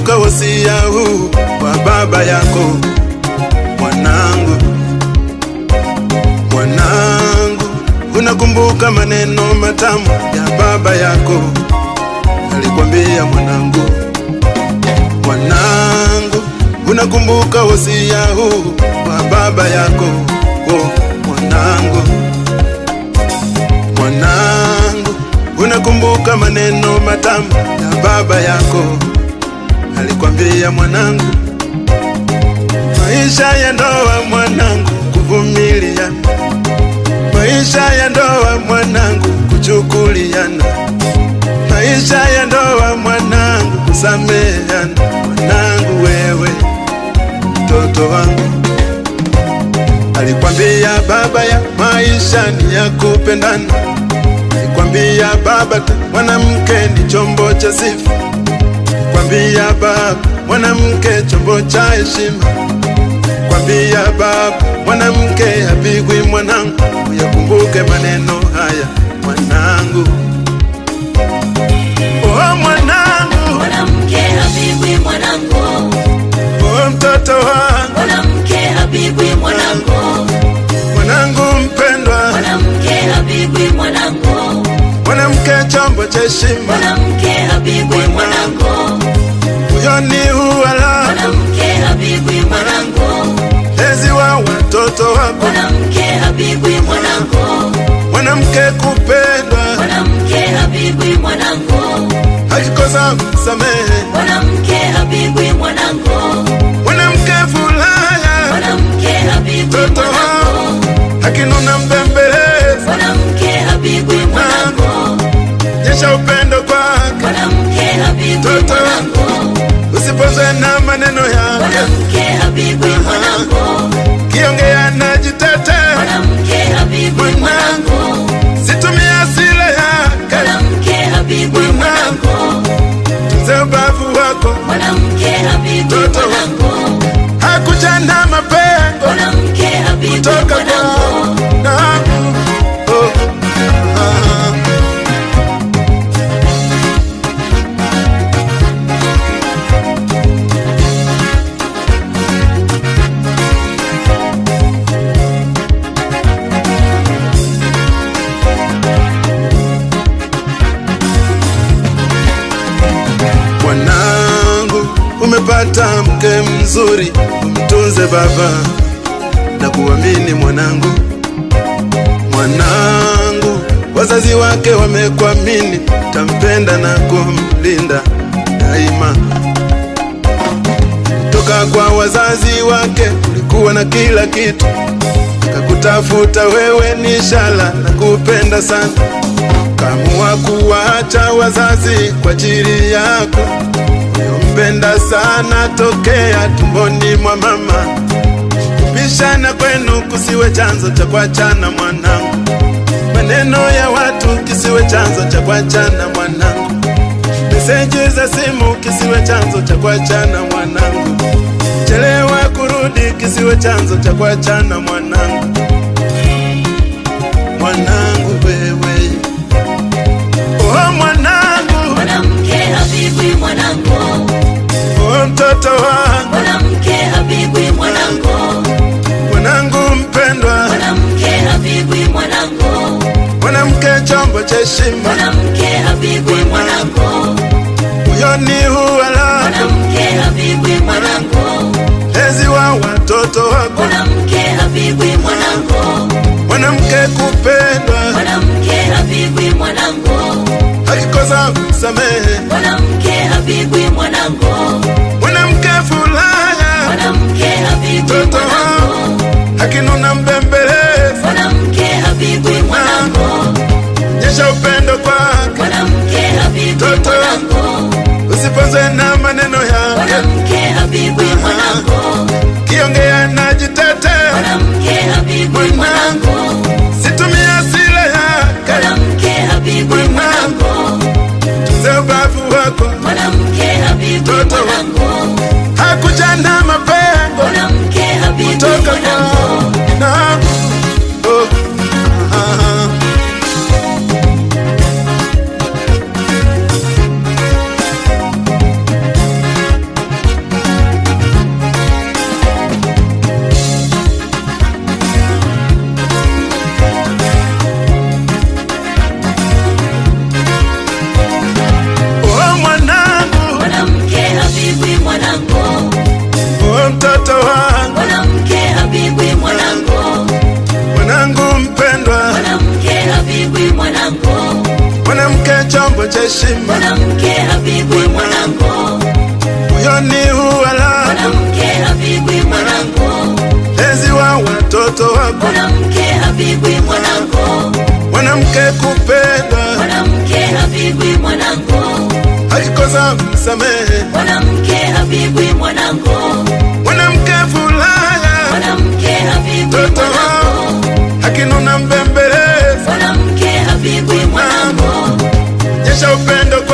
unakumbuka wasia huu wa baba yako mwanangu, mwanangu, unakumbuka maneno matamu ya baba yako alikwambia mwanangu, mwanangu, unakumbuka wasia huu wa baba yako oh, mwanangu, mwanangu, unakumbuka maneno matamu ya baba yako alikwambia mwanangu, maisha ya ndoa mwanangu, kuvumilia, maisha ya ndoa mwanangu, kuchukuliana, maisha ya ndoa mwanangu, kusameheana. Mwanangu wewe, mtoto wangu, alikwambia baba ya maisha ni ya kupendana, alikwambia baba ta mwanamke ni chombo cha sifa kwambia baba mwanamke chombo cha heshima, kwambia baba mwanamke hapigwi mwanangu. Uyakumbuke maneno haya mwanangu, oh mwanangu, Mwanamke hapigwi mwanangu, oh mtoto wangu, mwanamke hapigwi mwanangu, mwanangu mpendwa, mwanamke hapigwi mwanangu, mwanamke chombo cha heshima, mwanamke hapigwi mwanangu, huyo ni uwala mwanamke hapigwi mwanangu, lezi wa watoto wako, mwanamke hapigwi mwanangu, mwanamke kupendwa, mwanamke hapigwi mwanangu, akikosa msamehe, mwanamke hapigwi mwanangu, mwanamke furaha mwanamke hapigwi mtoto mwanangu, wangu akinuna mbembeleza, mwanamke hapigwi mwanangu, nyesha upendo kwake, mwanamke hapigwi Toto. mwanangu, usipozwe na maneno yake, mwanamke hapigwi mwanangu, kiongea na jitete, mwanamke hapigwi mwanangu, situmie hasira yake, mwanamke hapigwi mwanangu, tunze ubavu wako, mwanamke hapigwi Toto. mwanangu, hakuja na mapengo mwanamke hapigwi kutoka mwanangu, kwa nangu oh. ah. Mwanangu, umepata mke mzuri, umtunze baba na kuamini mwanangu. Mwanangu, wazazi wake wamekuamini, tampenda na kumlinda daima. Toka kwa wazazi wake ulikuwa na kila kitu, kakutafuta wewe, ni ishara na kupenda sana kamua kuwacha wazazi kwa ajili yako uyompenda sana tokea tumboni mwa mama. Kupishana kwenu kusiwe chanzo cha kuachana mwanangu, maneno ya watu kisiwe chanzo cha kuachana mwanangu, meseji za simu kisiwe chanzo cha kuachana mwanangu, chelewa kurudi kisiwe chanzo cha kuachana mwanangu. Mwanangu wewe Oh mwanangu, mwanamke hapigwi mwanangu, oh mtoto wangu, mwanamke hapigwi mwanangu, mwanangu mpendwa, mwanamke hapigwi mwanangu, mwanamke chombo cha heshima, mwanamke hapigwi mwanangu, huyo ni uwala mwanamke hapigwi mwanangu, lezi wa watoto wako, mwanamke hapigwi mwanangu, mwanamke kupendwa, mwanamke hapigwi mwanangu, akikosa msamehe, mwanamke hapigwi mwanangu, mwanamke furaha, mwanamke hapigwi Toto. mwanangu, akinuna mbembeleza, mwanamke hapigwi mwanangu, nyesha upendo kwake, mwanamke hapigwi Toto. mwanangu, usiponzwe na maneno yake, mwanamke hapigwi mwanangu, kiongea na jitete, mwanamke hapigwi mwanangu, situmie hasira yake, mwanamke hapigwi mwanangu, tunze ubavu wako, mwanamke hapigwi Toto. mwanangu, hakuja na mapengo mwanamke hapigwi kutoka mwanangu, kwa nangu oh. ah. chombo cha heshima mwanamke hapigwi mwanangu, moyoni huwala mwanamke hapigwi mwanangu, lezi wa watoto wako mwanamke hapigwi mwanangu, mwanamke kupendwa mwanamke hapigwi mwanangu, akikosa msamehe mwanamke hapigwi mwanangu, mwanamke furaha mwanamke hapigwi mtoto mwanangu, akinuna mbembeleza mwanamke hapigwi mwanangu, nyesha upendo